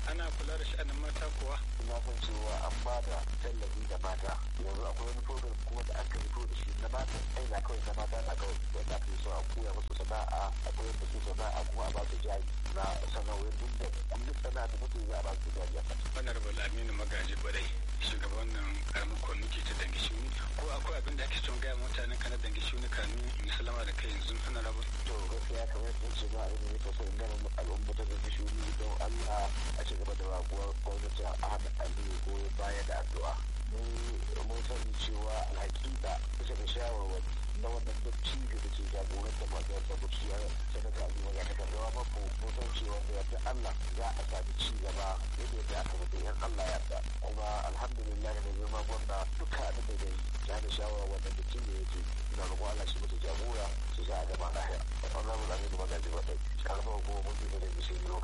ana kula da sha'anin mata kuwa na san cewa an ba da tallafi da mata yanzu akwai wani program kuma da aka fito da shi na mata ai na kawai na mata na kawai wanda ake so a koya musu sana'a a koyar da su sana'a kuma a ba su jari na sana'o'in duk da duk sana'a da mutum za a ba su jari a kasa. honorable aminu magaji barai shugaban nan karamin kwamiti ta dangi shuni ko akwai abin da ake son gaya mutanen kana dangi shuni kamin in salama da kai yanzu honorable to gaskiya kamar yadda ce ma abin da ya so in gana al'umma ta dangi shuni don allah a ci gaba da raguwar gwamnati a hada aliyu ko baya da addu'a mun sani cewa alhaƙiƙa bisa ga shawarwari na wannan dattijo da ke jagorantar masu yadda kuci ya sanata aliyu maga ta karɓar mako mun san cewa da yadda allah za a sami ci gaba yadda ya aka mutu yan allah ya da kuma alhamdulillah da girma gwamna duka abin da zai ya da shawara wannan dattijo ya ce ina roƙon allah shi mutu jagora su za a gama lahiya wannan mu da aminu magaji ba ta karamar hukumar mutu da da bishin